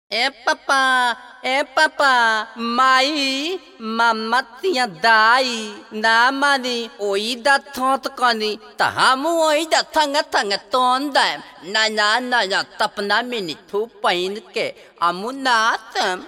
ए पापा ए पापा माई मामा तिया दाई ना मानी ओई दा थोत कनी त हम ओई दा थंग थंग तोन दा ना ना ना ना तपना मिनी थू पहिन के अमु नातम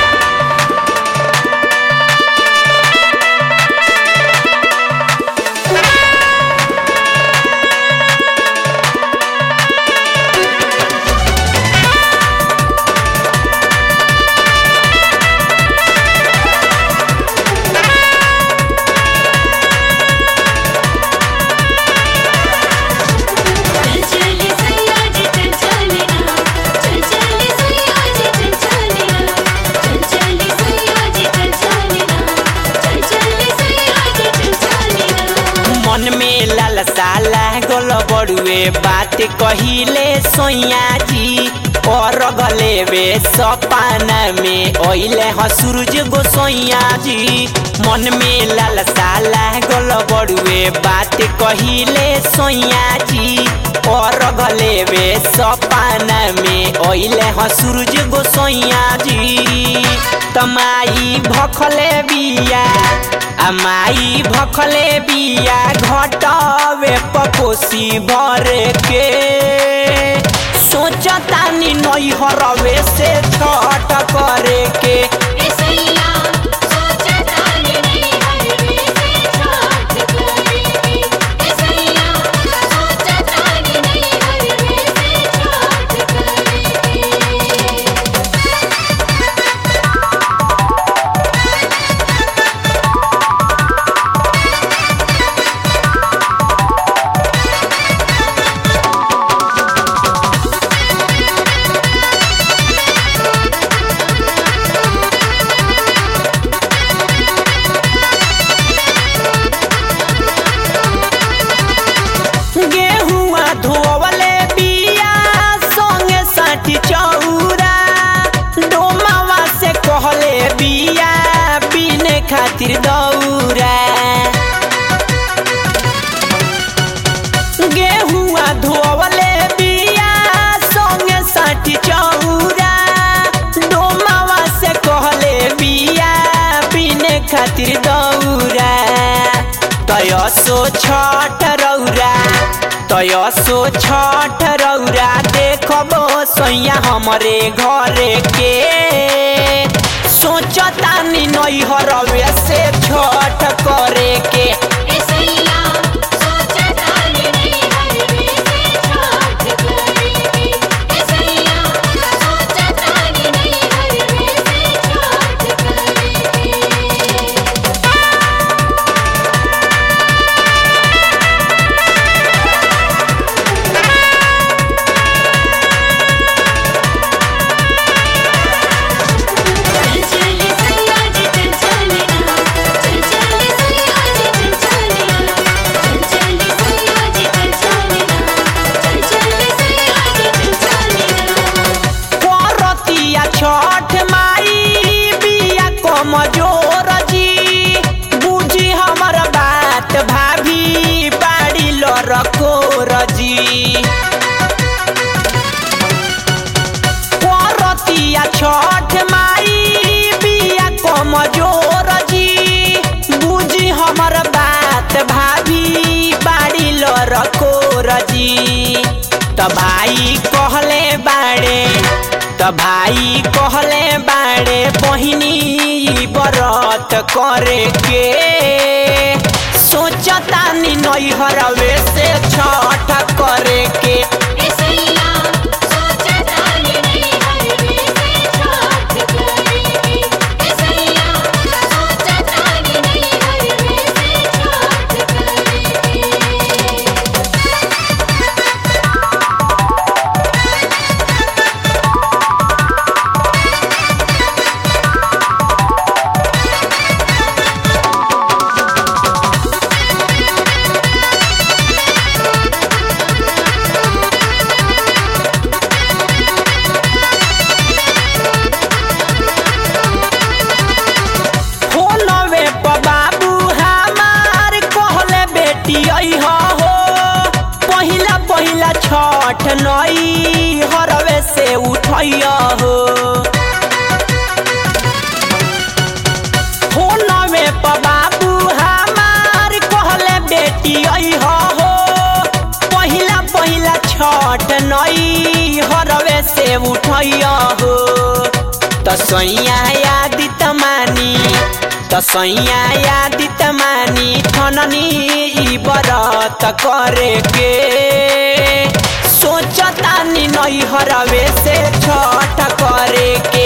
चल चले सैयाजी चल चले ना चल चले सैयाजी चल चले ना चल चले सैयाजी चल चले ना चल चले सैयाजी चल चले ना मन में लालसा लागल बड़ुए बात कहिले सोया जी और गले वे सपाना में ओइले ह सूरज गोसैया जी मन में लालसा लागल बड़ुए बात कहिले सोया जी और गले वे सपाना में ओइले ह सूरज गोसैया जी तमाई भखले बिया अमाई भखले बिया घटवे पपोसी भर के सोचतानी नैहरवे से छठ करे के ए सैया सोचता नहीं हरवे से छठ करेंगे ए सैया सोचता नहीं हरवे से छठ करेंगे गेहुआ धोवले बिया संगे साथी चौरा डोमावा से कहले बिया बिने खातिर दौरा गेहुआ धोवले बिया संगे साथी चौरा डोमावा से कहले बिया बिने खातिर दौरा तयसो छठ रौरा तयसो छठ रौरा देखबो सैया हमरे घरे के सोचतानी नैहरवे से छठ करे के ए सैया सोचता नहीं हरवे से छठ करेंगे ए सैया सोचता नहीं हरवे से छठ करेंगे चल चले सैयाजी चल चले ना चल चले सैयाजी चल चले ना चल चले सैयाजी चल चले ना चल चले सैयाजी चल चले ना करतिया छठ माई बिया कमजोर जी बुझी हमर बात भाभी बाड़ी लरकोर जी करतिया छठ माई बिया कमजोर जी बुझी हमर बात भाभी बाड़ी लरकोर जी त भाई कहले बाड़े त भाई कहले बाड़े बहिनी बरत करे के सोचतानी नैहरवे से छठ करे के ए सैया सोचता नहीं हरवे से छठ करेंगे ए सैया सोचता नहीं हरवे से छठ करेंगे फोनवे पर बाबू हमार कहले बेटी अइह हो पहिला पहिला छठ नई हरवे से उठैया हो छठ नई हरवे से उठैया हो तसैया यादी तमानी तसैया यादी तमानी ठननी ई बरत करे के सोचतानी नई हरवे से छठ करे के